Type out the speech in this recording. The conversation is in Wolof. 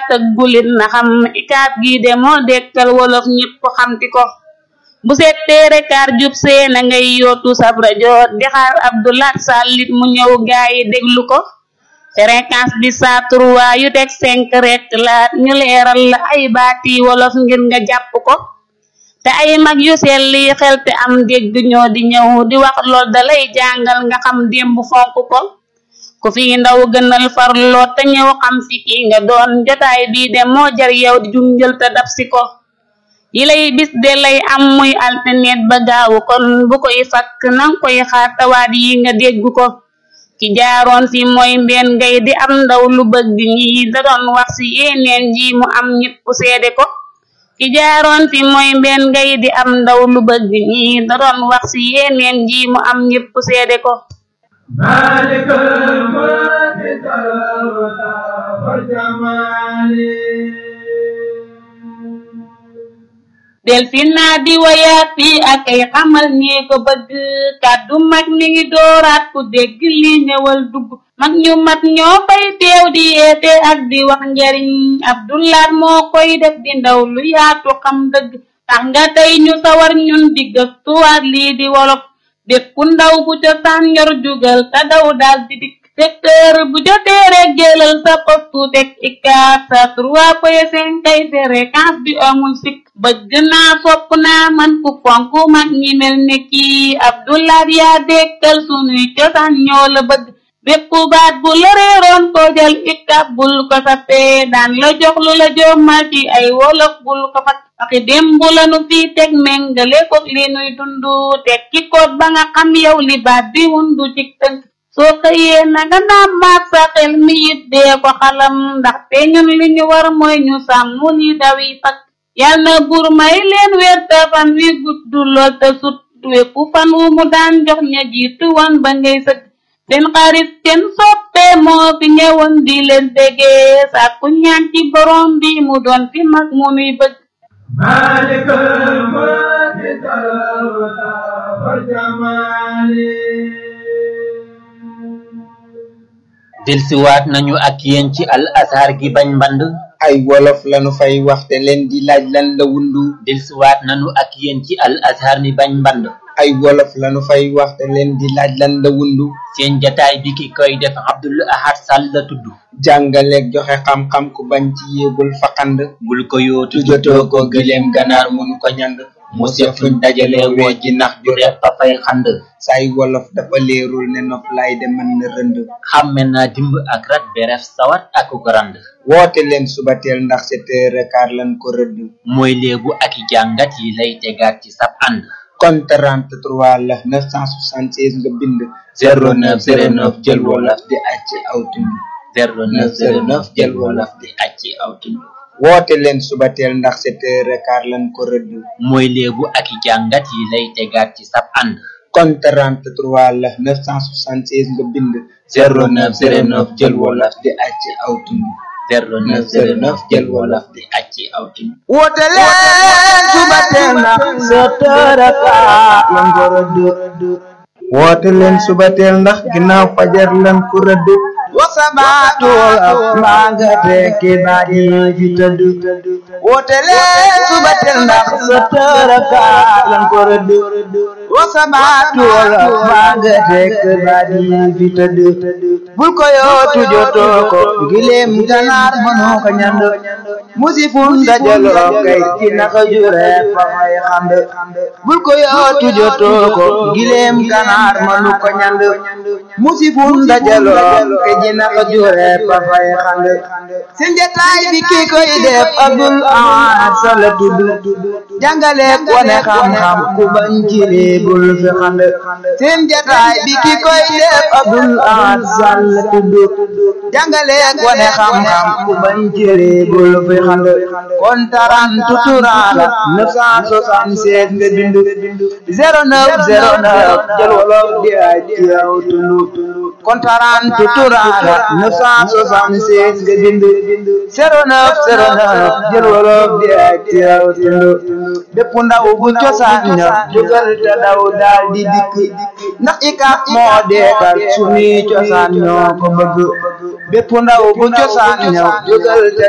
tëggulit na xam ikaat gi de moo dekkal wolof ñépp xamti ko bu setteere kaar jub see na ngay yootu sab rajo di xaar abdulaat sàllit mu ñëw gaayi déglu ko fréquence bi saa trois yu teg cinq rek laat ñu leeral la ay baati wolof ngir nga jàpp ko te ay mag yu selli xel te am dégg ñoo di ñëw di wax lool dalay jàngal nga xam démb fonk ko ku fi ndaw gënal farloo te ñëw xam fi ki nga doon jotaay bii de moo jar yow di junjël te dab si ko yi lay bis de lay am muy alternet ba gaawu kon bu koy fakk nang koy xaar tawaat yi nga dégg ko ki jaaroon fi mooy mbeen ngay di am ndaw lu bëgg ñi da doon wax ci yeneen ji mu am ñépp seede ko ki jaaroon fi mooy mbeen ngay di am ndaw lu bëgg ñi da doon wax ci yeneen ji mu am ñépp seede ko مالك الملك والأولى والجمال del fi naa di wayaat fi ak ay xamal ñee ko bëgg kàddu mag mi ngi dooraat ku dégg li ñëwal dugg mag ñu mat ñoo fay teew di yeete ak di wax njariñ abdulaat moo koy def di ndaw lu yaatu xam dëgg tax nga tey ñu sawar ñun di gëstuwaat lii di wolof bépp ndaw bu cosaan yor jugal te daw daal di dikk secteur bu jotee rek jëlal sa postu teg ikaat sa trois point cinq kay fréquence bi amul sikk bëgg naa fopp naa man ku fonk mag ñi mel ne kii abdulaat yaa dekkal sunuy cosaan ñoo la bëgg bépp baat bu la réeroon ko jël ikab bul ko sappee daan la jox lu la jommal ci ay wolof bul ko fat waxi démb la nu fii teg méngale ko li nuy dundu teg ci koot ba nga xam yow li baat bi wundu ci tënk soo xëyee na nga naam maat sa xel mi it dee ko xalam ndaxte ñun li ñu war mooy ñu sàmm li dawi fak yal na buur may leen weer te fan wi gudd lool te sut wépp fan wu mu daan jox ña jiitu woon ba ngay sëgg seen xarit seen soppe moo fi ñëwoon di leen déggee sàkku ñaan ci borom bi mu doon fi mag mu nuy bëgg مالك الملك والأولى والجمال delsiwaat nañu ak yéen ci al azhar gi bañ mband ay wolof lanu fay waxte leen di laaj lan la wundu delsiwaat nañu ak yéen ci al azhar mi bañ mband ay wolof lanu fay waxte leen di laaj lan la wundu seen jataay bi ki koy def abdul ahad sall la tudd jàngaleeg joxe xam-xam ku bañ ci yéebul faqand bul ko yootu tujotoo ko gëleem ganaar mënu ko ñand mu seet fuñ dajale woo ji nax ju repp fa fay xand say wolof dafa leerul ne nof lay de mën na rënd xàmme naa dimb ak rat beref sawat ak ko rand woote leen subateel ndax sept heures et quart lan ko rëdd mooy léebu ak i jàngat yi lay tegaat ci sab ànd kon 33 la 976 nga bind 0909 jël wolof di acc aw tund 0909 jël wolof di acci aw tund woote leen subateel ndax sept heures et quart lan ko rëdd mooy léebu ak i jàngat yi lay tegaat ci sab ànd kon 33 la 976 nga bind 0909 jël wolof di acc aw tund 0909 jël wolof di acci aw tund woote leen subateel ndax sept heures et quart lan ko rëdd woote leen subateel ndax ginnaaw fajar lan ko rëdd wasabaatul ak maa nga tekki naaj yi fi tëdd woote leen subateel ndax sept heures et quart lan ko rëdd wasabaatul ak maa nga tekki naaj yi fi tëdd bul ko yootu jotoo ko gileem ganaar mënoo ko ñand musifun dajaloo kay ci naka jure fa fay xand bul ko yootu jotoo ko gileem ganaar mënu ko ñand musifun dajaloo kay ci naka jure fa fay xand seen jataay bi kii koy def abdul ahad sala tudd jàngale wane xam-xam ku bañ jile bul fi xand seen jataay bi kii koy def abdul ahad sala tudd jàngale wane xam-xam ku bañ jile bul fi xand kon taran tuturaala 976 nga bind 0909 jël wolof di ay ci yow tund kon taran tuturaala 976 nga bind 0909 jël wolof di ay ci yow tund bépp ndaw bu cosaan ña jógal te daw daal di dikk ndax ikap moo deekal sunuy cosaan ñoo ko bëgg bépp ndaw bu cosaan ña jógal te